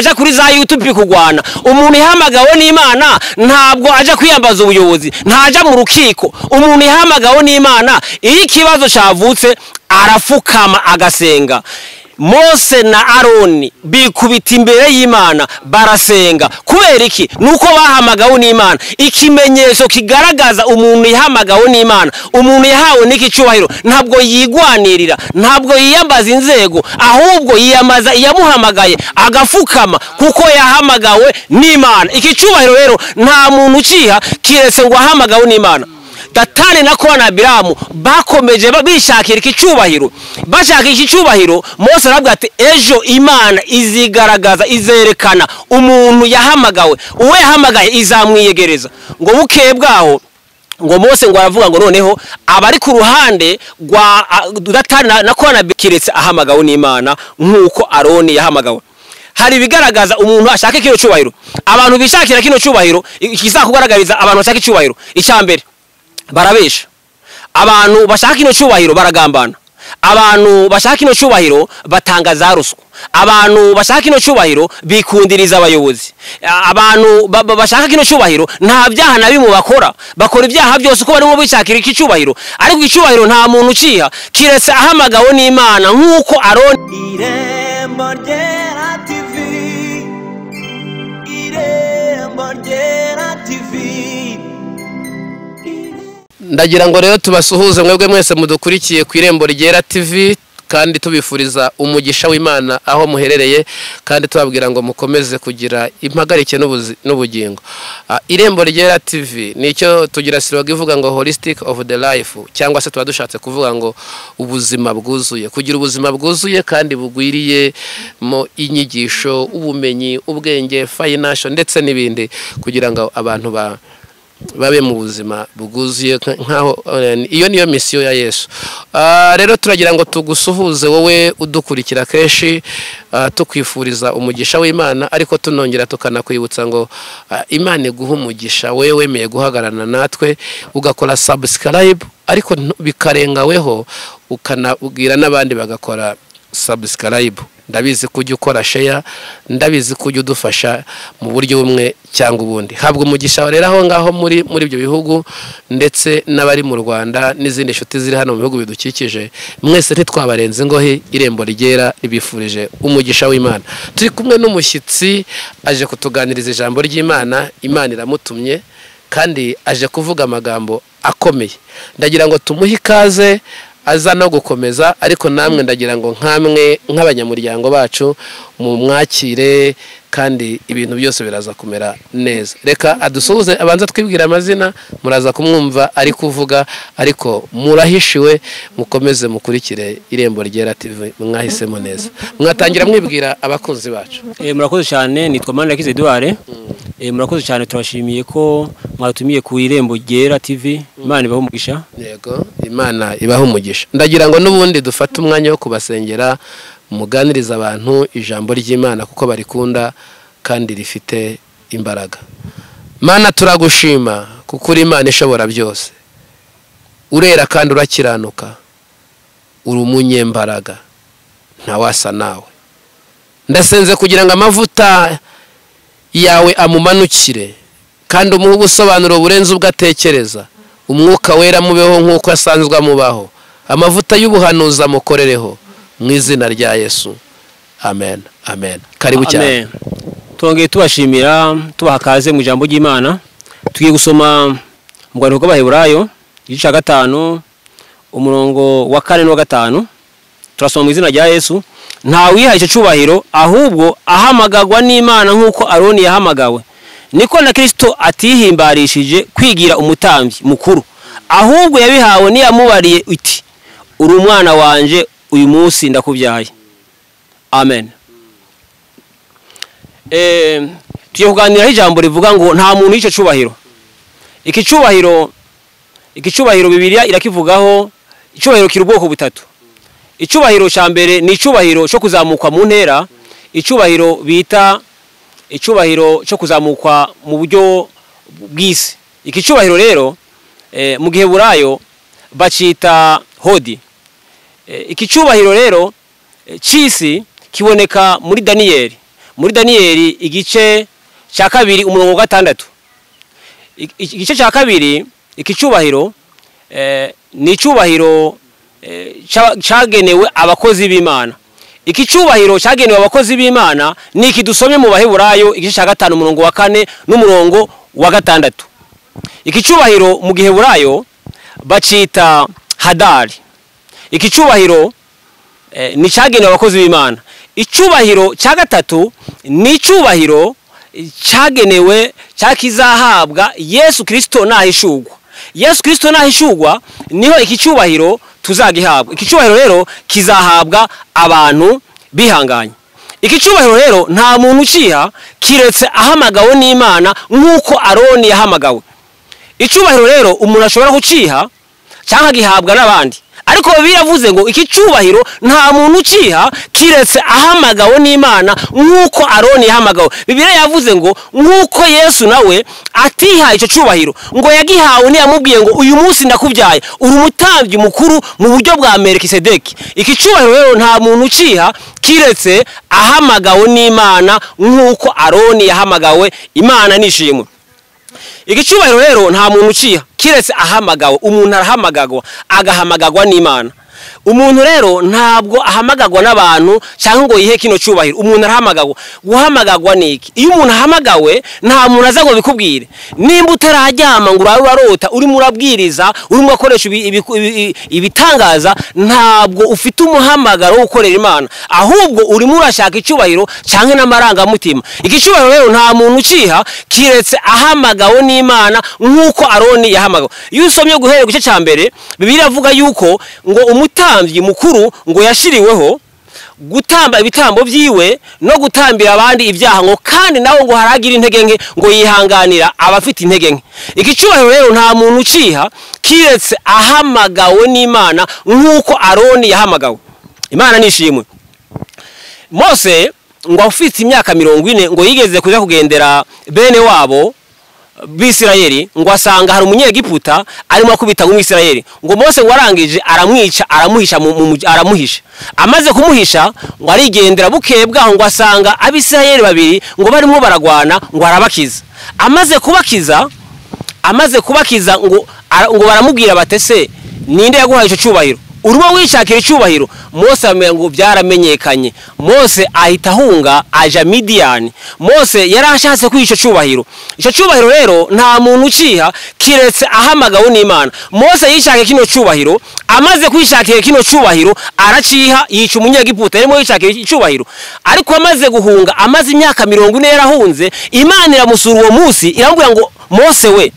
aja kuri za YouTube kugwana umuntu ihamagawe n'Imana ntabwo aja kwiyambaza ubuyobozi ntaja mu rukiko umuntu ihamagawe n'Imana iyo ikibazo cavutse arafukama agasenga Mose na Aroni bikubita imbere y'Imana barasenga kubera iki nuko bahamagawe n'Imana ikimenyetso kigaragaza umuntu yahamagawe n'Imana umuntu yahawe n'iki cyubahiro ntabwo yigwanirira ntabwo yiyambaza inzego ahubwo yiyambaza iyamuhamagaye agafukama kuko yahamagawe n'Imana iki cyubahiro rero nta muntu uciha kiretse ngo ahamagawe n'Imana datani na kora na biramu bakomeje bishakira iki cyubahiro bashaka iki cyubahiro Mose aravuga ati ejo imana izigaragaza izerekana umuntu yahamagawe uwo yahamagaye izamwiyegereza ngo bukeye bwaho ngo Mose ngo aravuga ngo noneho abari ku ruhande rwa datani na kora na kiretse ahamagawe n'imana nk'uko aroni yahamagawe hari ibigaragaza umuntu ashaka kino cyubahiro abantu bishakira kino cyubahiro ikizakugaragariza abantu bashaka icyubahiro icya mbere barabesha abantu bashaka ino cyubahiro baragambana abantu bashaka ino cyubahiro batanga za ruswa abantu bashaka ino cyubahiro bikundiriza abayobozi abantu bashaka kino cyubahiro nta byaha na bimwe bakora bakora ibyaha byose uko barimo bishakira iki cyubahiro ariko icyubahiro nta muntu uciha kiretse ahamagawe n'imana nk'uko aroni irembo ryera tivi irembo ryera tivi ndagira ngo rero tubasuhuze mwebwe mwese mudukurikiye ku irembo ryera tv kandi tubifuriza umugisha w'imana aho muherereye kandi tubabwira ngo mukomeze kugira impagarike n'ubugingo irembo ryera tv nicyo tugira siroga ivuga ngo holistic of the life cyangwa se tuba dushatse kuvuga ngo ubuzima bwuzuye kugira ubuzima bwuzuye kandi bugwiriyemo inyigisho ubumenyi ubwenge fayinasho ndetse n'ibindi kugira ngo abantu ba babe mu buzima bwuzuye nk'aho iyo niyo misiyo ya yesu rero turagira ngo tugusuhuze wowe udukurikira kenshi tukwifuriza umugisha w'imana ariko tunongera tukanakwibutsa ngo imana iguha umugisha wowe wemeye guhagararana natwe ugakora sabusikarayibu ariko bikarengaweho ukanabwira n'abandi bagakora sabusikarayibu ndabizi ko ujya ukora sheya ndabizi ko ujya udufasha mu buryo bumwe cyangwa ubundi habwa umugisha rero aho ngaho muri muri ibyo bihugu ndetse n'abari mu rwanda n'izindi nshuti ziri hano mu bihugu bidukikije mwese ntitwabarenze ingohe irembo ryera ribifurije umugisha w'imana turi kumwe n'umushyitsi aje kutuganiriza ijambo ry'imana imana iramutumye kandi aje kuvuga amagambo akomeye ndagira ngo tumuhe ikaze aza no gukomeza ariko namwe ndagira ngo nk'amwe nk'abanyamuryango bacu mu mwakire kandi ibintu byose biraza kumera neza reka adusuhuze abanza twibwira amazina muraza kumwumva ari kuvuga ariko murahishiwe mukomeze mukurikire irembo ryera tv mwahisemo neza mwatangira mwibwira abakunzi bacu murakoze cyane nitwa mani yakize duware murakoze cyane turashimiye ko mwatumiye ku irembo ryera tv imana ibaha umugisha yego imana ibaha umugisha ndagira ngo n'ubundi dufate umwanya wo kubasengera muganiriza abantu ijambo ry'imana kuko barikunda kandi rifite imbaraga mana turagushima kuko uri imana ishobora byose urera kandi urakiranuka uri umunyembaraga ntawasa nawe ndasenze kugira ngo amavuta yawe amumanukire kandi umuhe ubusobanuro burenze ubwo atekereza umwuka wera mubeho nk'uko asanzwe amubaho amavuta y'ubuhanuzi amukorereho mu izina rya yesu amen amen karibu cyane tongeye tubashimira tubaha akaze mu ijambo ry'imana tugiye gusoma mu rwanda rw'abaheburayo igice cya gatanu umurongo wa kane n'uwa gatanu turasoma mu izina rya yesu nta wihaye icyo cyubahiro ahubwo ahamagagwa n'imana nk'uko aroni yahamagawe niko na kirisito atihimbarishije kwigira umutambyi mukuru ahubwo yabihawe n'iyamubariye iti uri umwana wanjye uyu munsi ndakubyaye amen tugiye kuganiraho ijambo rivuga ngo nta muntu y'icyo cyubahiro iki cyubahiro iki cyubahiro bibiriya irakivugaho icyubahiro kiri ubwoko butatu icyubahiro cya mbere ni icyubahiro cyo kuzamukwa mu ntera icyubahiro bita icyubahiro cyo kuzamukwa mu buryo bw'isi iki cyubahiro rero mu gihe burayo bacyita hodi iki cyubahiro rero cy'isi kiboneka muri daniyeli muri daniyeli igice cya kabiri umurongo wa gatandatu I- iki- igice cya kabiri iki cyubahiro eh, ni icyubahiro eh, cya- cyagenewe abakozi b'imana iki cyubahiro cyagenewe abakozi b'imana ni iki dusome mu baheburayo igice cya gatanu umurongo wa kane n'umurongo wa gatandatu iki cyubahiro mu giheburayo bacyita hadari iki cyubahiro eh, ni cyagenewe abakozi b'imana icyubahiro cya gatatu ni icyubahiro cyagenewe cyakizahabwa yesu kirisito nahishugwa yesu kirisito nahishugwa niho iki cyubahiro tuzagihabwa iki cyubahiro rero kizahabwa abantu bihanganye iki cyubahiro rero nta muntu ukiha kiretse ahamagawe n'imana nk'uko aroni yahamagawe icyubahiro rero umuntu ashobora kukiha cyangwa agihabwa n'abandi ariko biravuze ngo iki cyubahiro nta muntu ukiha kiretse ahamagawe n'imana nk'uko aroni yahamagawe bibiliya yavuze ngo nk'uko yesu nawe atihaye icyo cyubahiro ngo yagihawe ntiyamubwiye ngo uyu munsi ndakubyaye uri umutambyi mukuru mu buryo bwa merikisedeki iki cyubahiro rero nta muntu ukiha kiretse ahamagawe n'imana nk'uko aroni yahamagawe imana nishimwe igicyubahiro rero nta muntu uciha kiretse ahamagawe umuntu arahamagagwa agahamagagwa n'imana umuntu rero ntabwo ahamagagwa n'abantu cyangwa ngo yihe kino cyubahiro umuntu arahamagagwa guhamagagwa ni iki iyo umuntu ahamagawe nta muntu aza ngo bikubwire nimba utarajyama ngo urabe urarota urimo urabwiriza urimo urakoresha ibi- ibiku- ibi- ibitangaza ntabwo ufite umuhamagaro wo gukorera imana ahubwo urimo urashaka icyubahiro cyangwa n'amarangamutima iki cyubahiro rero nta muntu ukiha kiretse ahamagawe n'imana nk'uko aroni yahamagawe iyo usomye guhera ku gice cya mbere bibiri avuga yuko ngo umutambyi mukuru ngo yashiriweho gutamba ibitambo byiwe no gutambira abandi ibyaha ngo kandi nawe ngo haragira intege nke ngo yihanganira abafite intege nke iki cyubahiro rero nta muntu ukiha kiretse ahamagawe n'imana nk'uko aroni yahamagawe imana nishimwe mose ngo afite imyaka mirongo ine ngo yigeze kuja kugendera bene wabo bisirayeli ngo asanga hari umunyegiputa arimo akubita umwisirayeli ngo mose ngo arangije aramwica aramuhisha mu- mu- mu- aramuhisha amaze kumuhisha ngo arigendera bukeye bwaho ngo asanga abisirayeli babiri ngo barimo baragwana ngo arabakiza amaze kubakiza amaze kubakiza ngo ara- ngo baramubwira batese ninde yaguhaye icyo cyubahiro urimo wishakira icyubahiro mose aramenya ngo byaramenyekanye mose ahita ahunga aja midiyani mose yari ashatse kwiha icyo cyubahiro icyo cyubahiro rero nta muntu ukiha kiretse ahamagawe n'imana mose yishakiye kino cyubahiro amaze kwishakira kino cyubahiro araciha yica umunyegiputa yarimo yishakira icyubahiro ariko amaze guhunga amaze imyaka mirongo ine yarahunze imana iramusura uwo munsi iramubwira ngo mose we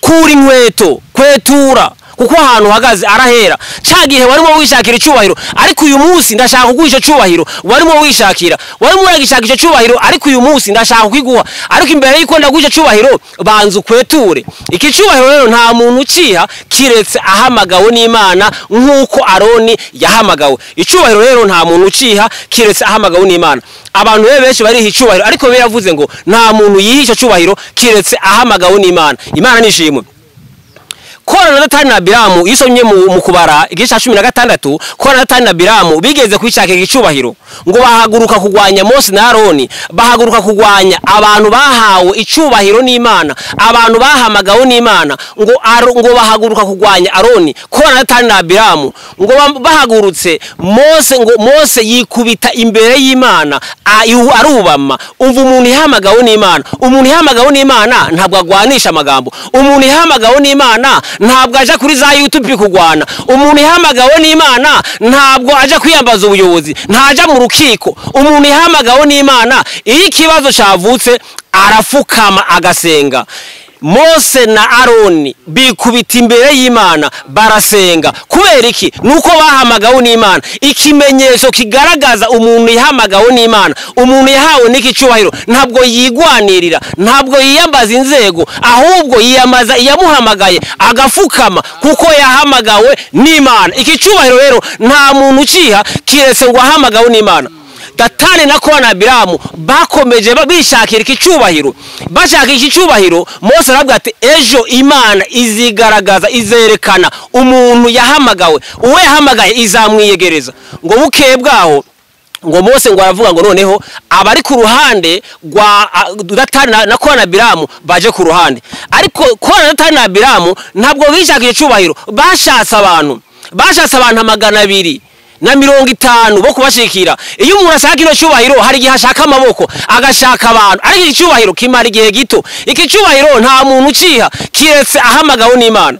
kura inkweto kwetura kuko ahantu uhagaze arahera cya gihe warimo wishakira icyubahiro ariko uyu munsi ndashaka kuguha icyo cyubahiro warimo wishakira warimo uragishaka icyo cyubahiro ariko uyu munsi ndashaka kwiguha ariko imbere y'uko ndaguha icyo cyubahiro banza ukweture iki cyubahiro rero nta muntu ukiha kiretse ahamagawe n'imana nk'uko aroni yahamagawe icyubahiro rero nta muntu ukiha kiretse ahamagawe n'imana abantu rero benshi bariha icyubahiro ariko biba yavuze ngo nta muntu yiha icyo cyubahiro kiretse ahamagawe n'imana imana nishimwe kora na datani na biramu iyo usomye mu mu kubara igice cya cumi na gatandatu kora na datani na biramu bigeze kwishakira icyubahiro ngo bahaguruka kurwanya mose na aroni bahaguruka kurwanya abantu bahawe icyubahiro n'imana abantu bahamagawe n'imana ngo Aro- ngo bahaguruka kurwanya aroni kora na datani na biramu ngo ba- bahagurutse mose ngo mose yikubita imbere y'imana a- yu- arubama umva umuntu ihamagawe n'imana umuntu ihamagawe n'imana ntabwo agwanisha amagambo umuntu ihamagawe n'imana ntabwo aja kuri za youtube kurwana umuntu ihamagawe n'imana ntabwo aja kwiyambaza ubuyobozi ntaja mu rukiko umuntu ihamagawe n'imana iyo ikibazo cyavutse arafukama agasenga mose na aroni bikubita imbere y'imana barasenga kubera iki nuko bahamagawe n'imana ikimenyetso kigaragaza umuntu yahamagawe n'imana umuntu yahawe n'iki cyubahiro ntabwo yigwanirira ntabwo yiyambaza inzego ahubwo yiyambaza iyamuhamagaye agafukama kuko yahamagawe n'imana iki cyubahiro rero nta muntu ukiha kiretse ngo ahamagawe n'imana datani na kora na biramu bakomeje ba- bishakira iki cyubahiro bashaka iki cyubahiro mose aravuga ati ejo imana izigaragaza izerekana umuntu yahamagawe uwo yahamagaye izamwiyegereza ngo bukeye bwaho ngo Mose ngo aravuga ngo noneho abari ku ruhande rwa a- Datani na- na Korani na Biramu baje ku ruhande ariko Korani na Datani na Biramu ntabwo bishakiye icyubahiro bashatse abantu bashatse abantu amagana abiri na mirongo itanu bo kubashikira iyo umuntu ashaka ino cyubahiro hari igihe ashaka amaboko agashaka abantu ariko iki cyubahiro kimara igihe gito iki cyubahiro nta muntu ukiha kiretse ahamagawe n'Imana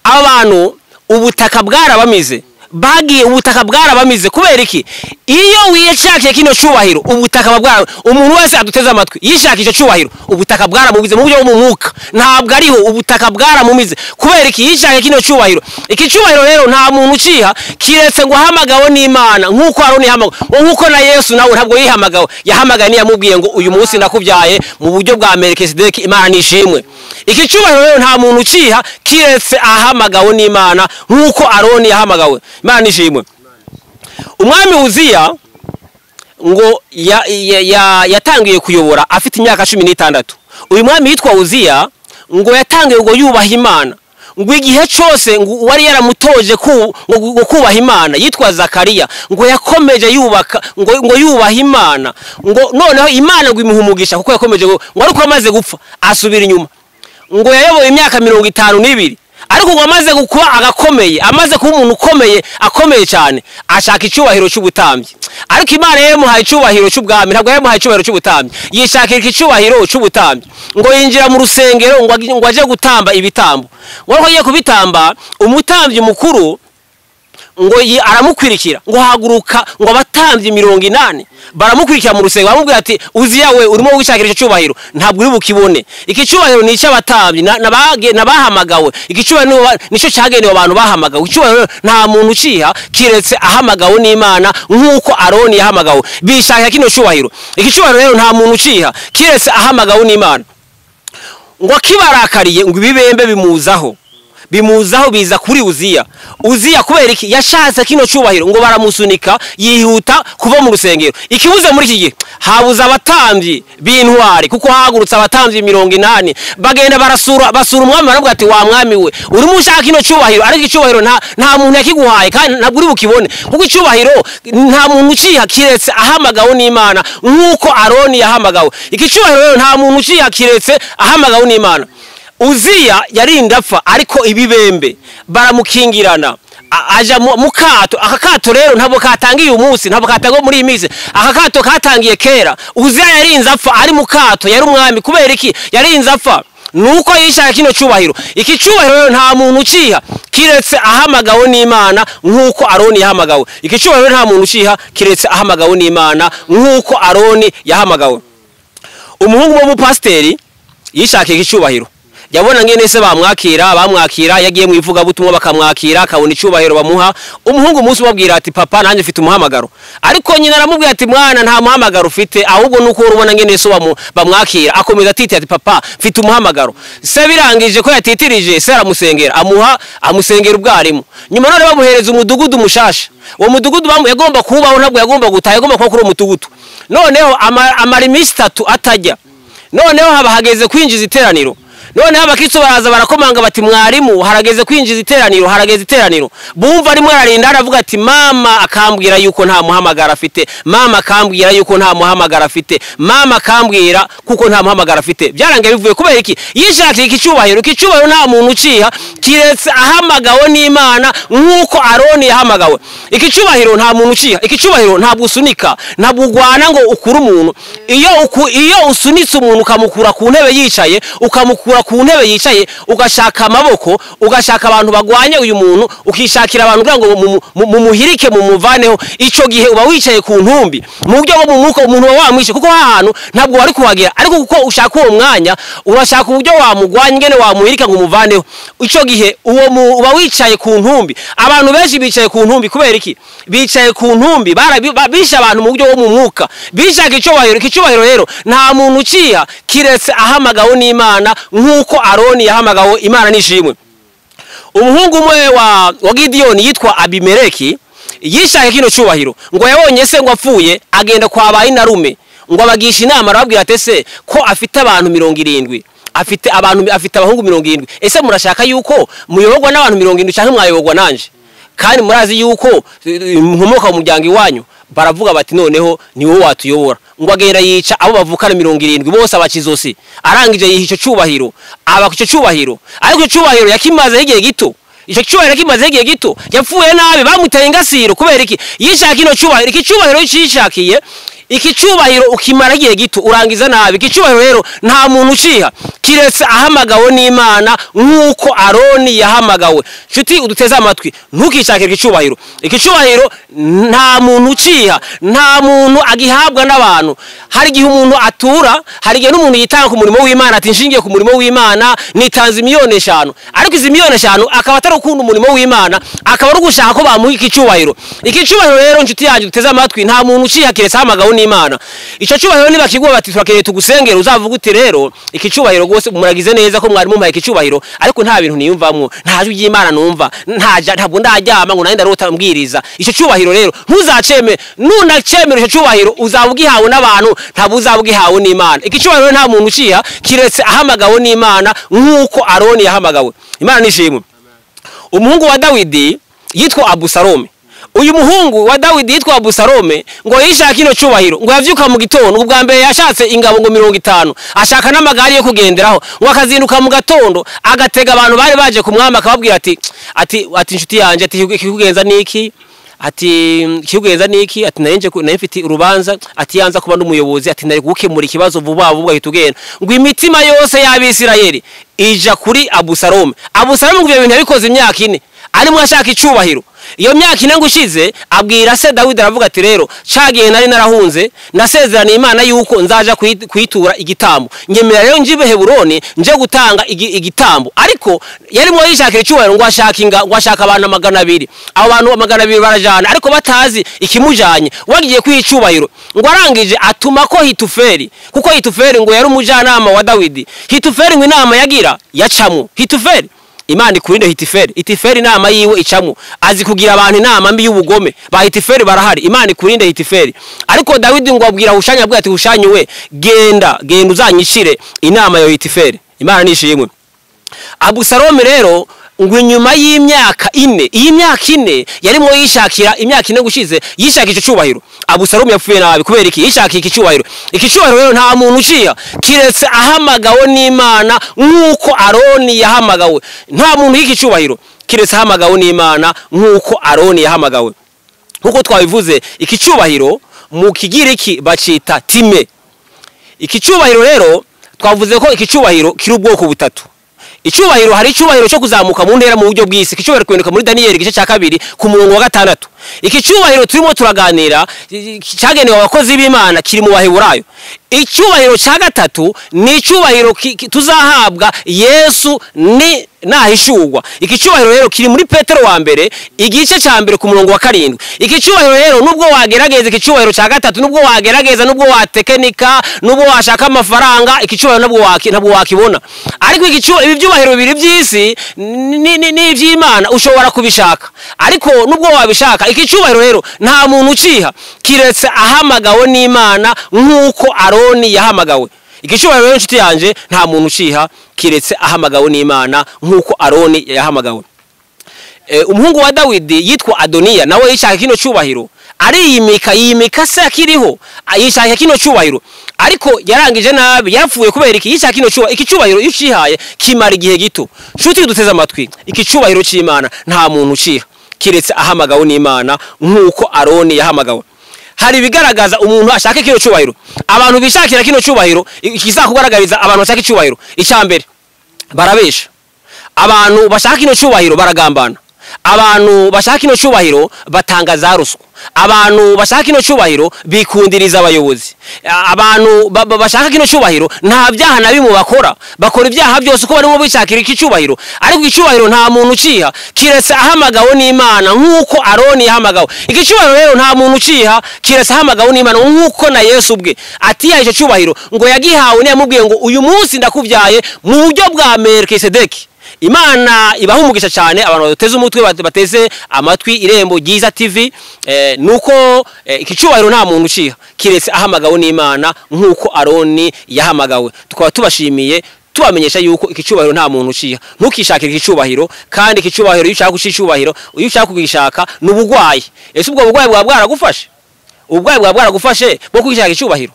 abantu ubutaka bwarabamize bagiye ubutaka bwarabamize kubera iki iyo wiyishakiye kino cyubahiro ubutaka buba bwara umuntu wese aduteze amatwi yishakisha icyo cyubahiro ubutaka bwaramumize mu buryo bw'umwuka ntabwo ariho ubutaka bwaramumize kubera iki yishakiye kino cyubahiro iki cyubahiro rero nta muntu ukiha kiretse ngo ahamagawe n'imana nk'uko aroni yahamagawe nk'uko na yesu nawe ntabwo yihamagawe yahamagaye niyamubwiye ngo uyu munsi nakubyaye mu buryo bwa merekesideki imana nishimwe iki cyubahiro rero nta muntu ukiha kiretse ahamagawe n'imana nk'uko aroni yahamagawe imana nishimwe umwami wuziya ngo ya- ya- ya- yatangiye kuyobora afite imyaka cumi n'itandatu uyu mwami yitwa wuziya ngo yatangiye ngo yubaha imana ngo igihe cyose ngo uwari yaramutoje ku- ngo ngo kubaha imana yitwa zakariya ngo yakomeje yubaka ngo ngo yubaha imana ngo noneho imana ngo imuha umugisha kuko yakomeje ngo ngo ariko amaze gupfa asubira inyuma ngo yayoboye imyaka mirongo itanu n'ibiri ariko ngo amaze kuba agakomeye amaze kuba umuntu ukomeye akomeye cyane ashaka icyubahiro cy'ubutambyi ariko imana yamuhaye icyubahiro cy'ubwami ntabwo yamuhaye icyubahiro cy'ubutambyi yishakira icyubahiro cy'ubutambyi ngo yinjira mu rusengero ngo ag- ngo ajye gutamba ibitambo ngo ariko agiye kubitamba umutambyi mukuru ngo yi- aramukurikira ngo haguruka ngo abatambye mirongo inani baramukurikira mu rusengero baramubwira ati uziya we urimo wishakira icyo cyubahiro ntabwo uri bukibone iki cyubahiro ni icy'abatambyi na- nabage- nabahamagawe iki cyubahiro ni wa- nicyo cyagenewe abantu bahamagawe iki cyubahiro rero nta muntu ukiha kiretse ahamagawe n'imana nk'uko aroni yahamagawe bishakira kino cyubahiro iki cyubahiro rero nta muntu ukiha kiretse ahamagawe n'imana ngo akibarakariye ngo ibibembe bimuzaho bimuzaho biza kuri uziya uziya kubera iki yashatse kino cyubahiro ngo baramusunika yihuta kuva mu rusengero ikibuze muri iki gihe habuze abatambyi b'intwari kuko hahagurutse abatambyi mirongo inani bagenda barasura basura umwami baravuga ati wa mwami we urimo ushaka kino cyubahiro ariko icyubahiro nta, nta muntu yakiguhaye kandi ntabwo uri bukibone kuko icyubahiro nta muntu ukiha kiretse ahamagawe n'imana nk'uko aroni yahamagawe iki cyubahiro rero nta muntu ukiha kiretse ahamagawe n'imana uziya yarinda apfa ariko ibibembe baramukingirana A- aja mu mu kato aka kato rero ntabwo katangiye uyu munsi ntabwo katangiye muri iyi minsi aka kato katangiye kera uziya yarinze apfa ari mu kato yari umwami kubera iki yarinze apfa nuko yishaka kino cyubahiro iki cyubahiro rero nta muntu ukiha kiretse ahamagawe n'imana nk'uko aroni yahamagawe iki cyubahiro nta muntu ukiha kiretse ahamagawe n'imana nk'uko aroni yahamagawe umuhungu w'umupasiteri yishakira icyubahiro yabona ngene se bamwakira bamwakira yagiye mu ivugabutumwa bakamwakira akabona icyubahiro bamuha umuhungu umunsi umubwira ati papa nanjye mfite umuhamagaro ariko nyina aramubwira ati mwana nta muhamagaro ufite ahubwo nuko urabona ngene se bamu- bamwakira akomeza atitira ati papa mfite umuhamagaro se birangije ko yatitirije se aramusengera amuha amusengera ubwarimu nyuma none bamuhereza umudugudu mushasha uwo mudugudu bamu- yagomba kubaho ntabwo yagomba gutaha yagomba kuba kuri uwo mudugudu noneho ama- amara iminsi itatu atajya noneho haba hageze kwinjiza iteraniro noneho abakristo baraza barakomanga bati mwarimu harageze kwinjiza iteraniro harageze iteraniro bumva arimo ararinda aravuga ati mama akambwira yuko nta muhamagara afite mama akambwira yuko nta muhamagara afite mama akambwira kuko nta muhamagara afite byarangiye bivuye kubera iki yishakira iki cyubahiro iki cyubahiro nta muntu ukiha kiretse ahamagawe n'imana nk'uko aroni yahamagawe iki cyubahiro nta muntu ukiha iki cyubahiro ntabwo usunika ntabwo urwana ngo ukure umuntu iyo uku- iyo usunitse umuntu ukamukura ku ntebe yicaye ukamukura ku ntebe yicaye ugashaka amaboko ugashaka abantu bagwanye uyu muntu ukishakira abantu kugira ngo mu- mu- mumuhirike mumuvaneho icyo gihe uba wicaye ku ntumbi mu buryo bwo mu mwuka umuntu uba wamwishe kuko ha hantu ntabwo wari kuhagera ariko kuko ushaka uwo mwanya urashaka uburyo wamugwanya ingene wamuhirika ngo umuvaneho icyo gihe uwo mu- uba wicaye ku ntumbi abantu benshi bicaye ku ntumbi kubera iki bicaye ku ntumbi barabi- ba- bishe abantu mu buryo bwo mu mwuka bishaka icyubahiro iki cyubahiro rero nta muntu ukiha kiretse ahamagawe n'imana nk'uko aroni yahamagawe imana nishimwe umuhungu umwe wa wa gidiyoni yitwa abimeleki yishaka kino cyubahiro ngo yabonye se ngo apfuye agenda kwa ba inarume ngo abagisha inama arababwira ati ese ko afite abantu mirongo irindwi afite abantu afite abahungu mirongo irindwi ese murashaka yuko muyoborwa n'abantu mirongo irindwi cyangwa mwayoborwa nanjye kandi murazi yuko eh, eh, nkomoka mu muryango iwanyu baravuga bati noneho ni wowe watuyobora ngo agenda yica abo bavukana mirongo irindwi bose abakizosi arangije yiha icyo cyubahiro aba icyo cyubahiro ariko icyo cyubahiro yakimazeho igihe gito icyo cyubahiro kimazeho igihe gito yapfuye nabi bamuteye ingasiro kubera iki yishaka ino cyubahiro iki cyubahiro yishakiye iki cyubahiro ukimara igihe gito urangiza nabi iki cyubahiro rero nta muntu uciha kiretse ahamagawe n'imana nk'uko aroni yahamagawe nshuti uduteze amatwi ntukishakire iki cyubahiro iki cyubahiro nta muntu uciha nta muntu agihabwa n'abantu hari igihe umuntu atura hari igihe n'umuntu yitanga ku murimo w'imana ati nshingiye ku murimo w'imana nitanze imiliyoni eshanu ariko izi miliyoni eshanu akaba atari ukunda umurimo w'imana akaba ari ugushaka ko bamuha iki cyubahiro iki cyubahiro rero nshuti yanjye duteze amatwi nta muntu uciha kiretse ahamagawe n'imana icyo cyubahiro niba kiguha bati turakeneye tugusengera uzavuga uti rero iki cyubahiro rwose muragize neza ko mwarimu muhaye iki cyubahiro ariko nta bintu niyumvamo nta jwi ry'imana numva ntajya ntabwo ndaryama ngo nanjye ndarota mbwiriza icyo cyubahiro rero ntuzaceme nunacemera icyo cyubahiro uzaba ugihawe n'abantu ntabwo uzaba ugihawe n'imana iki cyubahiro nta muntu uciha kiretse ahamagawe n'imana nk'uko aroni yahamagawe imana nishimwe umuhungu wa dawidi yitwa abusalome uyu muhungu wa dawidi yitwa busalome ngo yishake ino cyubahiro ngo yabyuka mu gitondo ubwa mbere yashatse ingabo ngo mirongo itanu ashaka n'amagare yo kugenderaho ngo akazinduka mu gatondo agatega abantu bari baje ku mwami akababwira ati ati ati inshuti yanjye ati ikikugenza ni iki ati ikikugenza ni iki ati nayo nayo mfite urubanza ati yanza kuba n'umuyobozi ati nari gukemura ikibazo vuba vuba ahita ugenda ngo imitima yose y'abisirayeli ija kuri abusalome abusalome ngo ibyo bintu yabikoze imyaka ine arimo ashaka icyubahiro iyo myaka ine ngo ushize abwira se dawidi aravuga ati rero cagiye nari narahunze nasezeraniye imana yuko nzaja kuyitura igitambo nyemera rero njibe heburoni nje gutanga igitambo ariko yarimo yishakira icyubahiro ngo ashaka inga ngo ashaka abantu magana abiri abo bantu magana abiri barajana ariko batazi ikimujanye wagiye kwiha icyubahiro ngo arangije atuma ko hituferi kuko hituferi ngo yari umujyanama wa dawidi hituferi ngo inama yagira yacamo hituferi imana ikurinde hitiferi hitiferi inama yiwe icamo azi kugira abantu inama mbi y'ubugome ba hitiferi barahari imana ikurinde hitiferi ariko dawidi ngo abwira hushanya abwira ati hushanya we genda genda uzanyishire inama ya hitiferi imana nishimwe abusalome rero ngo inyuma y'imyaka ine iyi myaka ine yarimo yishakira imyaka ine gushize yishakira icyo cyubahiro abusarumu yapfuye nabi kubera iki yishakiye iki cyubahiro iki cyubahiro rero nta muntu uciya kiretse ahamagawe n'imana nk'uko aroni yahamagawe nta muntu y'iki cyubahiro kiretse ahamagawe n'imana nk'uko aroni yahamagawe nk'uko twabivuze iki cyubahiro mu kigiriki bacita time iki cyubahiro rero twavuze ko iki cyubahiro kiri ubwoko butatu icyubahiro hari icyubahiro cyo kuzamuka mu ntera mu buryo bw'isi iki cyubahiro kuboneka muri daniyeli igice cya kabiri ku murongo wa gatandatu iki cyubahiro turimo turaganira cyagenewe abakozi b'imana kiri mu baheburayo icyubahiro cya gatatu ni icyubahiro tuzahabwa yesu ni nahishurwa iki cyubahiro rero kiri muri petero wa mbere igice cya mbere ku murongo wa karindwi iki cyubahiro rero nubwo wagerageza iki cyubahiro cya gatatu nubwo wagerageza nubwo watekenika nubwo washaka amafaranga iki cyubahiro ntabwo wakibona ariko ibi byubahiro bibiri by'isi ni iby'imana ushobora kubishaka ariko nubwo wabishaka iki cyubahiro rero nta muntu uciha kiretse ahamagawe n'imana nk'uko aroni yahamagawe iki cyubahiro rero inshuti yanjye nta muntu uciha kiretse ahamagawe n'imana nk'uko aroni yahamagawe umuhungu wa dawidi yitwa adoniya nawe yishaka kino cyubahiro ariyimika yimika se akiriho yishaka kino cyubahiro ariko yarangije nabi yapfuye kubera iki yishaka kino cyubahiro iki cyubahiro iyo ucihaye kimara igihe gito nshuti duteze amatwi iki cyubahiro cy'imana nta muntu uciha kiretse ahamagawe n'imana nk'uko aroni yahamagawe hari ibigaragaza umuntu ashaka kino cyubahiro abantu bishakira kino cyubahiro kizakugaragariza abantu bashaka icyubahiro icya mbere barabesha abantu bashaka kino cyubahiro baragambana abantu bashaka kino cyubahiro batanga za ruswa abantu bashaka kino cyubahiro bikundiriza abayobozi abantu bashaka kino cyubahiro nta byaha na bimwe bakora bakora ibyaha byose uko barimo bishakira iki cyubahiro ariko icyubahiro nta muntu uciha kiretse ahamagawe n'imana nk'uko aroni yahamagawe iki cyubahiro rero nta muntu uciha kiretse ahamagawe n'imana nk'uko na yesu ubwe atiyaye icyo cyubahiro ngo yagihawe ntiyamubwiye ngo uyu munsi ndakubyaye mu buryo bwa merikesedeki imana ibaha umugisha cyane abantu bateze umutwe bateze amatwi irembo ryiza tivi nuko iki cyubahiro nta muntu uciha kiretse ahamagawe n'imana nk'uko aroni yahamagawe tukaba tubashimiye tubamenyesha yuko iki cyubahiro nta muntu uciha ntukishakire iki cyubahiro kandi iki cyubahiro iyo ushaka guca icyubahiro iyo ushaka kugishaka ni uburwayi ese ubwo burwayi bwaba bwaragufashe ubwayi bwawe bwaragufashe bwo kwishaka icyubahiro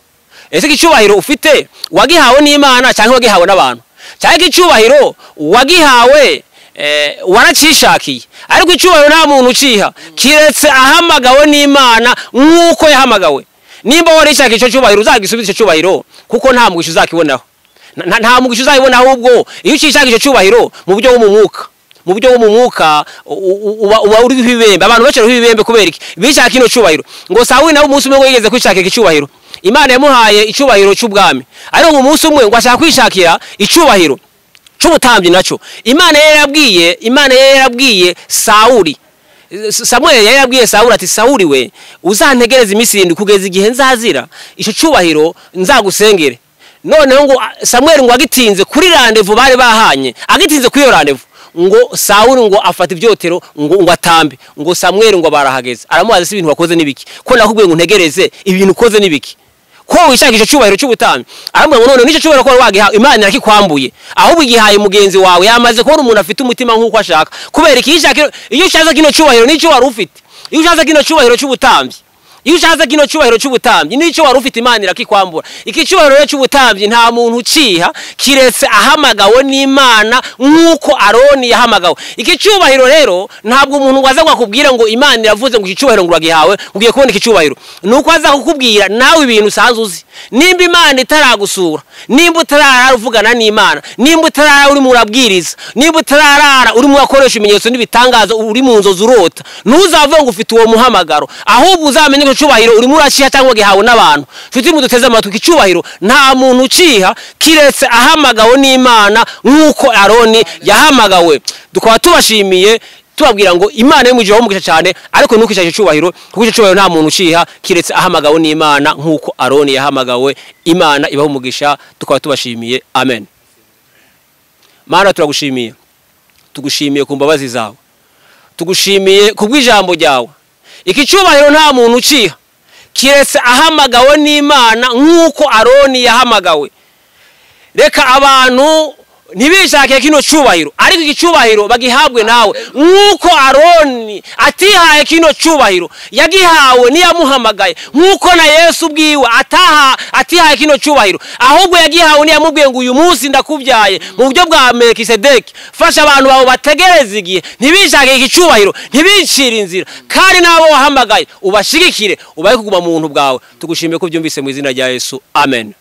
ese icyubahiro ufite wagihawe n'imana cyangwa wagihawe n'abantu cyangwa icyubahiro wagihawe eh, waracyishakiye ariko icyubahiro nta muntu ukiha kiretse ahamagawe n'imana nk'uko yahamagawe nimba warishaka icyo cyubahiro uzagisubize icyo cyubahiro kuko nta mwishu uzakiboneraho nta- nta mugisha uzayibona ahubwo iyo ukishaka icyo cyubahiro mu buryo bw'umwuka mu buryo bw'umwuka u- u- uba uba uriho ibibembe abantu benshi bariho ibibembe kubera iki bishaka ino cyubahiro ngo sawuli nawe umunsi umwe ngo yigeze kwishakira icyubahiro imana yamuhaye icyubahiro cy'ubwami ariko ngo umunsi umwe ngo ashaka kwishakira icyubahiro cy'ubutambyi nacyo imana yari yarabwiye imana yari yarabwiye sawuli samweli yari yarabwiye sawuli ati sawuli we uzantegereze iminsi irindwi kugeza igihe nzazira icyo cyubahiro nzagusengere noneho ngo ah, samweli ngo agitinze kuri randevu bari bahanye agitinze kuri iyo randevu ngo sawuli ngo afata ibyotero ngo ngo atambe ngo samweli ngo barahageze aramubaza se ibintu wakoze n'ibiki ko nakubwiye ngo ntegereze ibintu ukoze n'ibiki ko wishaka icyo cyubahiro cy'ubutambyi aramubwira ngo none n'icyo cyubahiro ko wari wagihawe imana irakikwambuye ahubwo igihaye mugenzi wawe yamaze kubona umuntu afite umutima nk'uko ashaka kubera iki iyo ushaka- iyo ushatse kino cyubahiro n'icyo wari ufite iyo ushatse kino cyubahiro cy'ubutambyi iyo ushatse kino cyubahiro cy'ubutambyi n'icyo wari ufite imana irakikwambura iki cyubahiro rero cy'ubutambyi nta muntu ukiha kiretse ahamagawe n'imana nk'uko aroni yahamagawe iki cyubahiro rero ntabwo umuntu waza ngo akubwire ngo imana iravuze ngo iki cyubahiro ngo uragihawe ugiye kubona iki cyubahiro ni uko aza kukubwira nawe ibintu usanzwe uzi nimba imana itaragusura nimba utarara uvugana n'imana nimba utarara urimo urabwiriza nimba utarara urimo urakoresha ibimenyetso n'ibitangazo uri mu nzozi urota ntuzavuge ngo ufite uwo muhamagaro ahubwo uzamenye ko icyubahiro urimo urakiha cyangwa gihawe n'abantu nshuti muduteze amatwi icyubahiro nta muntu ukiha kiretse ahamagawe n'imana nk'uko aroni yahamagawe tukaba tubashimiye tubabwira ngo imana yo mu gihe wamugisha cyane ariko ntukishake icyubahiro kuko icyo cyubahiro nta muntu ukiha kiretse ahamagawe n'imana nk'uko aroni yahamagawe imana ibaho umugisha tukaba tubashimiye amen mana turagushimiye tugushimiye ku mbabazi zawe tugushimiye ku bw'ijambo ryawe iki cyubahiro nta muntu ukiha kiretse ahamagawe n'imana nk'uko aroni yahamagawe reka abantu ntibishake kino cyubahiro ariko iki cyubahiro bagihabwe nawe nk'uko aroni atihaye kino cyubahiro yagihawe n'iyamuhamagaye nk'uko na yesu ubwiwe ataha atihaye kino cyubahiro ahubwo yagihawe n'iyamubwiye ngo uyu munsi ndakubyaye mu buryo bwa mekisedeki fasha abantu bawe bategereze igihe ntibishake iki cyubahiro ntibicire inzira kandi n'abo wahamagaye ubashigikire ubahe kuguma mu buntu bwawe tugushimiye ko byumvise mu izina rya yesu amen